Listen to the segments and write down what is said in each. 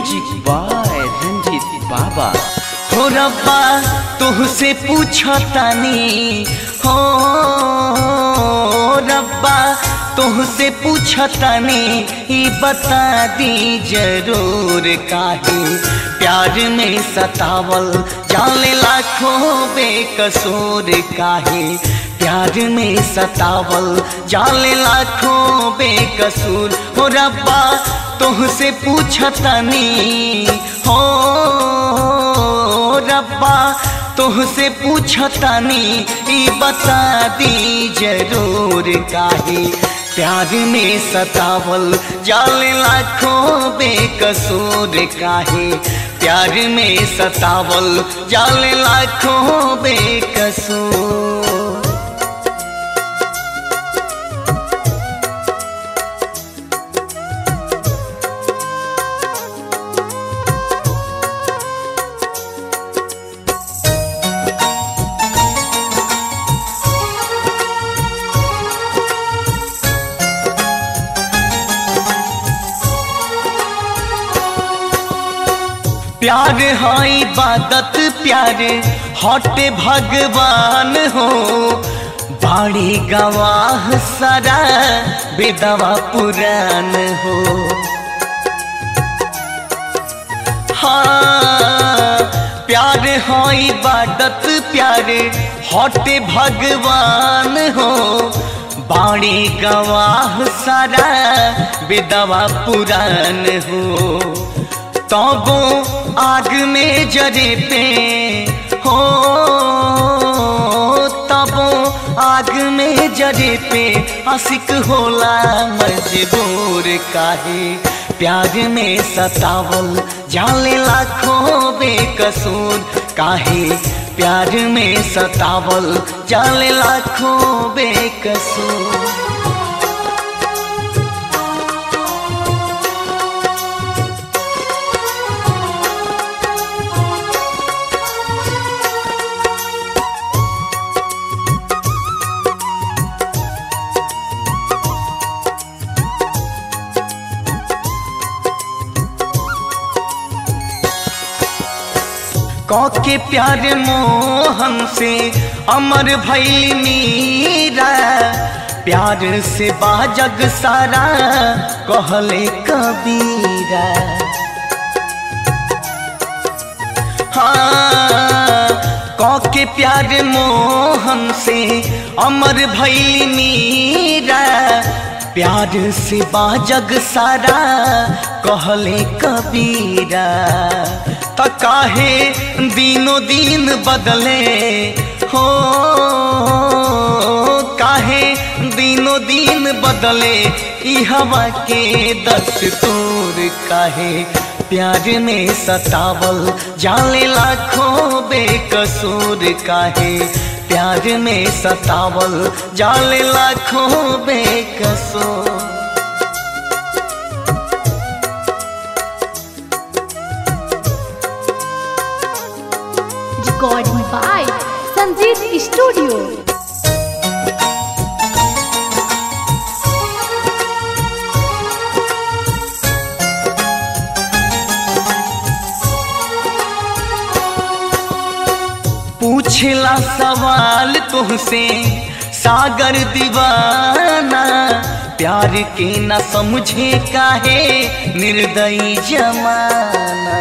Music by Ranjit बाबा हो रब्बा तुहसे पूछो तानी हो रब्बा तुहसे पूछो तानी ई बता दी जरूर काहे प्यार में सतावल जाने लाखों बेकसूर काहे प्यार में सतावल जाले लाखों बेकसूर हो रब्बा तुहसे पूछतनी हो रब्बा तुहसे पूछतनी ई बता दी जरूर काहे प्यार में सतावल जाले लाखों बेकसूर काहे प्यार में सतावल जाले लाखों बेकसूर प्यार है इबादत प्यार हटे भगवान हो बाड़ी गवाह सारा बेदवा पुराण हो हाँ प्यार है इबादत प्यार हटे भगवान हो बाड़ी गवाह सारा बेदवा पुराण हो तबो आग में जरे पे हो तबो आग में जरे पे आशिक होला मजबूर काहे प्यार में सतावल जाले लाखों बेकसूर काहे प्यार में सतावल जाले लाखों बेकसूर के प्यार मोहन से अमर भैली मीरा प्यार से बाजग सारा कहले कबीरा हाँ के प्यार मोहन से अमर भैली मीरा प्यार से बाजग सारा कहले कबीरा त काहे दिनो दिन बदले हो काहे दिनो दिन बदले ई हवा के दस्तूर काहे प्यार में सतावल जाले लाखों बेकसूर काहे प्यार में सतावल जाले लाखों बेकसूर recording by Sanjeev Studio. पूछला सवाल तुमसे सागर दीवाना प्यार के न समझे काहे निर्दयी जमाना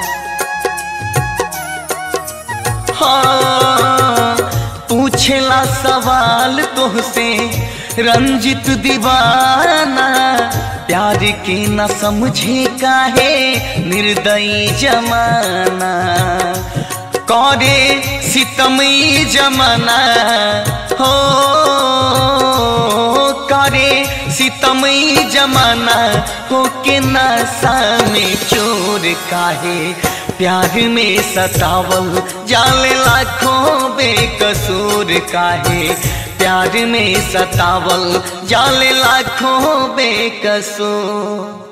हाँ पूछला सवाल तुमसे रंजित दीवाना प्यार के न समझे काहे निर्दयी जमाना करे सितमई जमाना हो करे सितमई जमाना हो के नशा में चोर काहे प्यार में सतावल जाले लाखों बेकसूर काहे प्यार में सतावल जाले लाखों बेकसूर